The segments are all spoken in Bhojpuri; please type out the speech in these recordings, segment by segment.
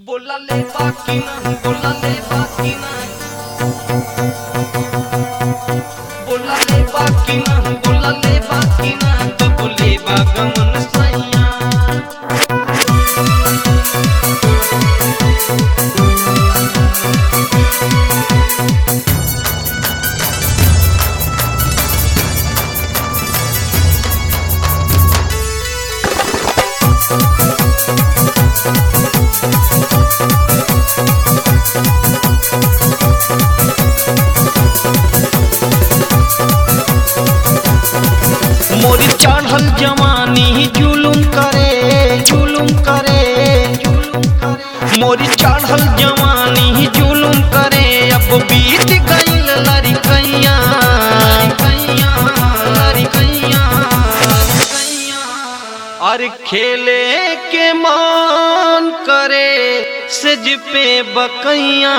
बोलाले बाकी ना बोलाले बाकी ना बोलाले बाकी ना बोलाले बाकी ना कबूले बागमन सैया मोरी चढ़ल जवानी जुलुम करे जुलुम करे जुलुम करे मोरी चढ़ल जवानी जुलुम करे अब बीत गईल लड़कैया लड़कैया लड़कैया लड़कैया और खेले के मान करे सज पे बकैया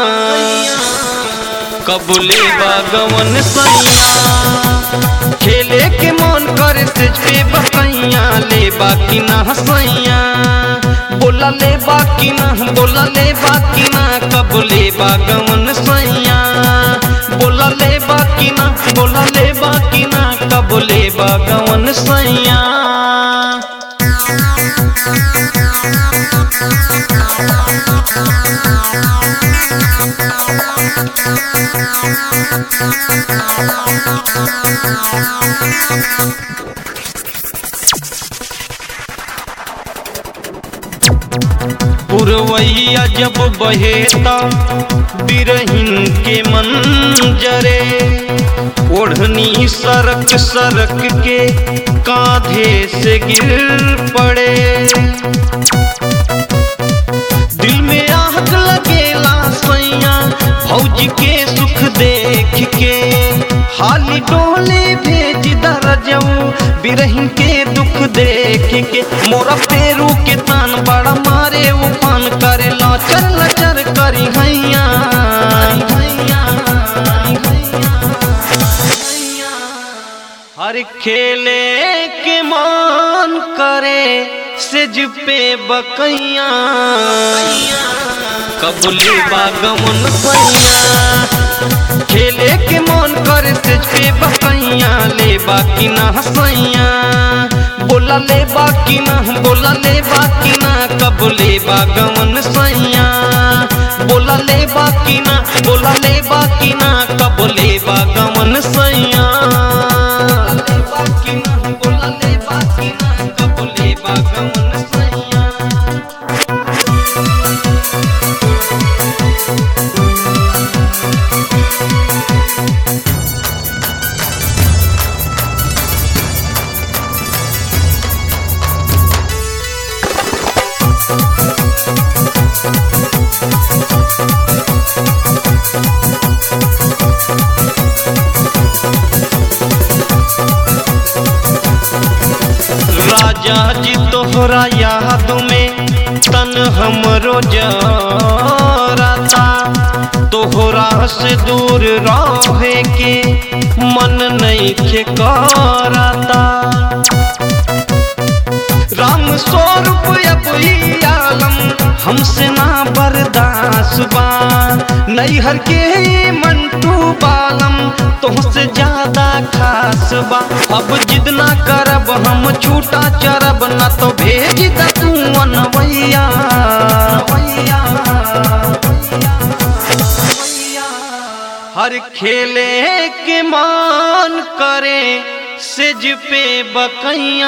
कबूले बागवन सैया खेले के मन करे सेज पे बकैया ले बाकी ना हसैया बोला ले बाकी ना बोला ले बाकी ना कब ले बागवन सैया बोला ले बाकी ना बोला ले बाकी ना कब ले बागवन सैया पुरवैया जब बहेता बिरहिन के मंजरे ओढ़नी सरक सरक के कांधे से गिर पड़े दिल में आग लगेला सैया भौज के सुख देख के हाली डोले भेज दरजऊ बिरहिन के दुख देख के मोरा पेरू के तान बड़ा मारे उफान करे लचर लचर करी हैया हैया हैया हर खेले के मान करे सेज पे बकैया कबूले बागमन सैया खेले के मन करे सेज पे बकैया ले बाकी ना हसैया बोला ले बाकी ना बोला ले बाकी ना कबूले बागमन सैया बोला ले बाकी ना बोला ले बाकी ना कबूले बागमन सैया ले बाकी ना बोला ले बाकी ना कबूले बागमन सैया राजा जी तोहरा याद में तन हमरो जराता तोहरा से दूर रहे के मन नहीं के कराता राम स्वरूप अब ई आलम हमसे ना बर्दाश्त बा नैहर के ई मंटू बालम तुमसे ज्यादा खास बा अब जिद ना करब हम छूटा चरब ना तो भेज द तू अनवैया हर खेले के मान करे सेज पे बकैया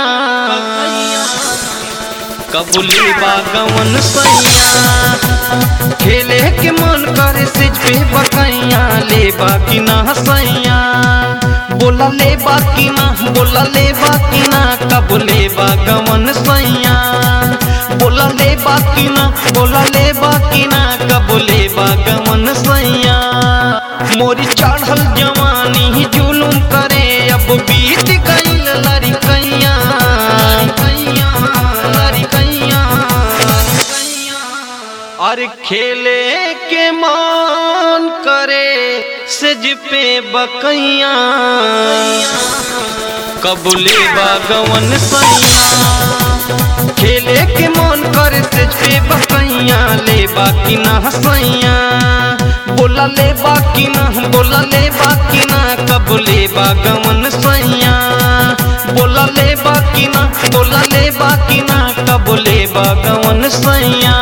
कबूली बागवन सैया खेले के मन करे सिज पे बकैया ले बाकी ना सैया बोला ले बाकी ना बोला ले बाकी ना कबूले बागवन सैया बोला ले बाकी ना बोला ले बाकी ना कबूले बागवन सैया मोरी चढ़ल जवानी जुलुम करे अब बीत गईल लड़कैया लड़कैया लड़कैया लड़कैया और खेले के मान करे सज पे बकैया कबूले बागवन सैया खेले के मन करे से पे बसैया ले बाकी ना हसैया बोला ले बाकी ना बोला ले बाकी ना कब ले बागवन सैया बोला ले बाकी ना बोला ले बाकी ना कब ले बागवन सैया